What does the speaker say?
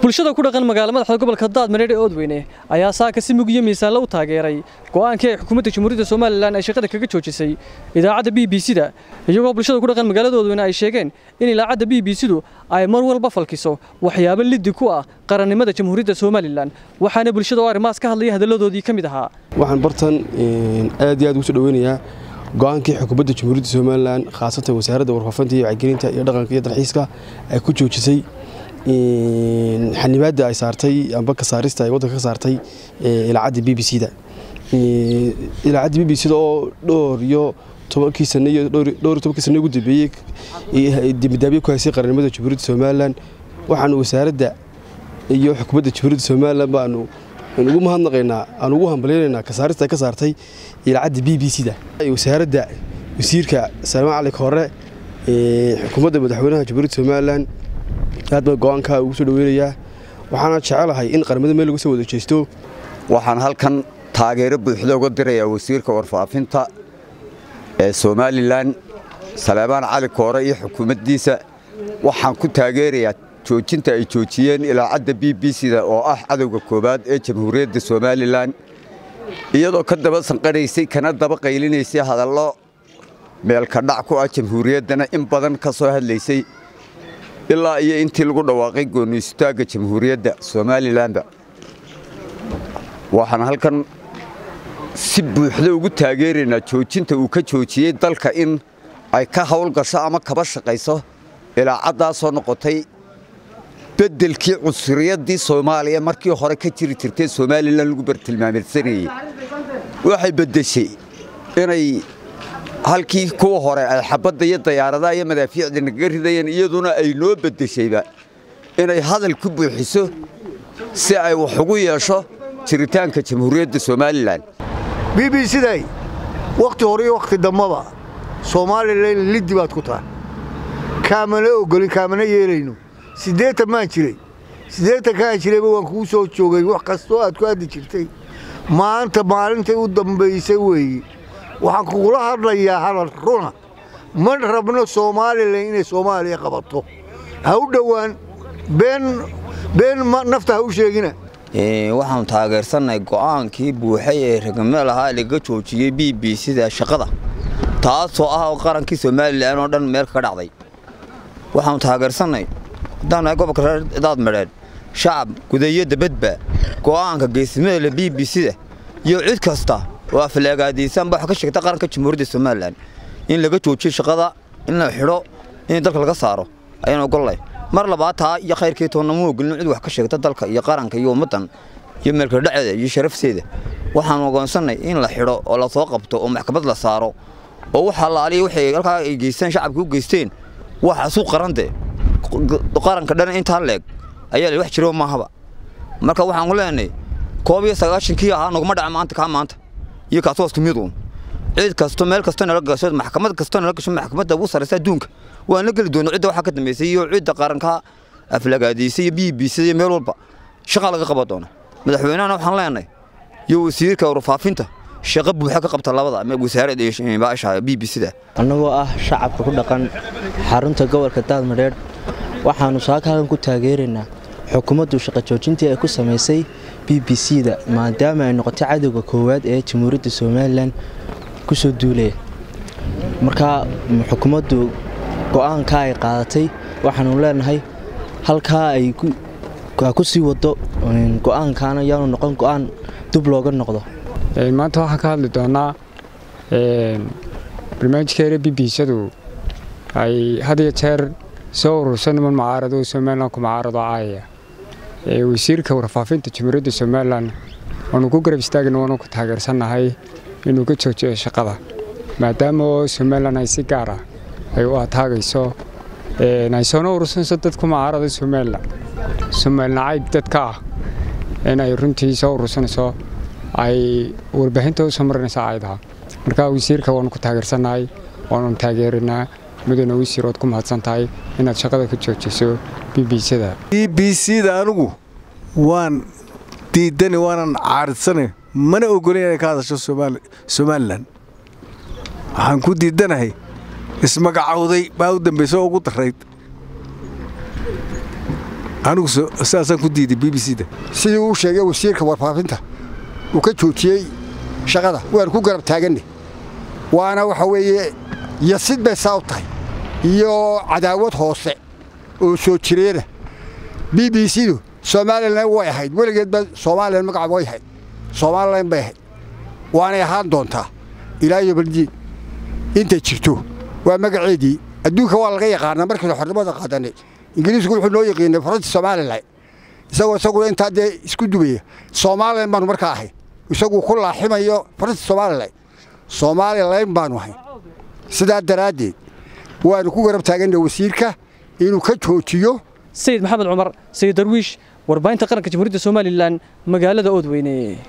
bulshada ku dhaqan magaala madaxda gobolka daadmareer ee oodweyne ayaa saaka si mug iyo miisaanle u taageeray go'aankii ay xukuumadda jamhuuriyadda somalilan ay shaqada kaga joojisay idaacadda b b c da iyagoo bulshada ku dhaqan magaalada oodweyne ay sheegeen in idaacadda b b c du ay mar walba falkiso waxyaabo liddi ku ah qarannimada jamhuuriyadda somalilan waxaana bulshada oo arrimahaas ka hadlaya hadalladoodii ka mid ahaa waxaan bartan aad iyo aad ugu soo dhaweynayaa go'aankii xukuumadda jamhuuriyadda somalilan khaasatan wasaaradda warfaafinta iyo wacyigelinta iyo dhaqanka iyo dalxiiska ay ku joojisay xanibaadda ay saartay amba ka saarista ay waddanka ka saartay ilaacadda b b c da ilaacadda b b c da oo dhowr iyo tobankii sane iyo dhowr iyo tobankii sane ugu dambeeyey dembidaabiye ku haysay qarannimada jamhuuriyadda somalilan waxaanu wasaaradda iyo xukuumadda jamhuuriyadda somalilan baanu ugu mahadnaqaynaa aan ugu hambalyaynaynaa kasaarista ay ka saartay ilaacadda b b c da wasaaradda wasiirka salmaan cali koore xukuumadda madaxweynaha jamhuuriyadda somalilan aad baan go'aankaa ugu soo dhaweynayaa waxaana jecelahay in qaramada meel lagu soo wada jeesto waxaan halkan taageero buuxda uga dirayaa wasiirka warfaafinta ee somalilan salaamaan cali koore iyo xukuumaddiisa waxaan ku taageerayaa joojinta ay joojiyeen ilaacadda b b c da oo ah cadowga koowaad ee jamhuuriyadda somalilan iyadoo ka daba sanqadhaysay kana daba qaylinaysay hadallo meelka dhac ku ah jamhuuriyaddana in badan ka soo hadlaysay ilaa iyo intii lagu dhawaaqay gooniisutaagga jamhuuriyadda somalilanba waxaan halkan si buuxda ugu taageeraynaa joojinta uu ka joojiyey dalka in ay ka hawlgasho ama kaba shaqayso ilaacaddaasoo noqotay beddelkii cusuriyaddii soomaaliya markii hore ka jiri jirtay somalilan lagu bartilmaameedsanayey waxay beddeshay inay halkii kuwa hore ay xabadda iyo dayaaradaha iyo madaafiicda nagaga ridayeen iyaduna ay noo beddeshayba inay hadal ku buuxiso si ay wax ugu yeesho jiritaanka jamhuuriyadda somalilan b b cday wakhti hore iyo wakhti dambaba somalilan liddi baad ku tahay kaamana ogolin kaamana yeelayno siddeetan maan jiray siddeetan kaan jirayba waan kuu soo joogay wax kastoo aad ku addi jirtay maanta maalintay u dambaysay weeye waxaan kugula hadlayaa hadal runa ma rabno somalilan inay soomaaliya qabato ha u dhowaan been nafta ha u sheegina waxaanu taageersannahay go'aankii buuxay ee ragameel ahaa laga joojiyey b b cda shaqada taasoo ah qarankii somalilan oo dhan meel kaga dhacday waxaanu taageersannahay haddaan nahay gobolka reer daadmadheed shacab gudayo dabadba go'aanka geesimada b b c da iyo cid kasta oo afleegaadaysaanba wax ka sheegta qaranka jamhuuriyadda somalilan in laga joojiyo shaqada in la xidho in dalka laga saaro ayaan ogollay mar labaad taa iyo khayrkii toonna ma ogolin cid wax ka sheegta dalka iyo qaranka iyo ummaddan iyo meelka dhaceeda iyo sharafteeda waxaanu ogoonsannay in la xidho oo la soo qabto oo maxkamad la saaro oo waxa laaliya waxay halkaa ay geysteen shacabka u geysteen waxaasuu qarande qaranka dhan intaa leeg ayaa la wax jiro maahaba marka waxaanu leenahay koob iyo sagaashankii ahaa naguma dhaca maanta kaa maanta iyo kaas waa isku mid uun cid kasto meel kasta nala gasho maxkamad kasta nala gasho maxkamadda ugu sarraysa adduunka waan la geli doona cidda waxaa ka dambaysay iyo cidda qaranka aflagaadaysay iyo b b c iyo meel walba shaqa laga qaban doona madaxweynahana waxaan leenahay iyo wasiirka warfaafinta shaqo buuxa ka qabta labada wasaaradda iyo baasha b b c da annagoo ah shacabka ku dhaqan xarunta gobolka daadmadheedh waxaannu saaka halkan ku taageeraynaa xukuumaddu shaqo joojintii ay ku samaysay b b c da maadaama ay noqotay cadowga koowaad ee jamhuuriyadda somalilan ku soo duulaya markaa xukuumaddu go'aankaa ay qaadatay waxaanu leenahay halkaa ay ku sii wado go'aankaana yaanu noqon go'aan dub looga noqdo maanta waxaan ka hadli doonaa barnaamijkeena b b cdu ay had iyo jeer soo urursan niman mucaarado oo somalilan ku mucaarado caayaya wasiirka warfaafinta jamhuuriyadda somalilan waanu ku garab istaagna waanu ku taageersannahay inuu ka joojiyo shaqada maadaama oo somalilan ay si gaar ah ay u ataagayso ay soona urursanayso dadku mucaarada somalilan somalnacayb dadka ah in ay runtii soo urursanayso ay warbaahinta u soo marinaysa ayadaha marka wasiirka waanu ku taageersannahay waanu taageerinaa mudana wasiir ood ku mahadsan tahay inaad shaqada ka joojiso b b c da b b c da anigu waan diidani waanan caaridsanay mana ogolin inay ka hadasho somalilan waxaan ku diidanahay ismagacowday baa u dambaysa oo ugu darayd anigu sidaasaan ku diiday b b c da sidii uu sheegay wasiirka warfaafinta uu ka joojiyey shaqada waan ku garab taaganne waana waxa weeye yasid bay saa u tahay iyo cadaawad hoose oo soo jireena b b c du somalilan way ahayd weligeedba somalilan magaca way ahayd somalilan bay ahayd waanay ahaan doontaa ilaa iyo baldiin intay jirto waa magaceedii adduunka waa laga yaqaanaa markaynu xornimada qaadanay ingiriisku wuxuu noo yaqiinay faransi somalilan isagoo isaguna intaa dee isku dubaya somalilan baanu markaa ahay isagu ku laaximayo faransi somalilan somalilan baanu ahay sidaa daraaddeed waanu ku garab taaganna wasiirka inuu ka joojiyo sayid maxamed cumar sayid darwiish warbaahinta qaranka jamhuuriyadda somalilan magaalada oodweyne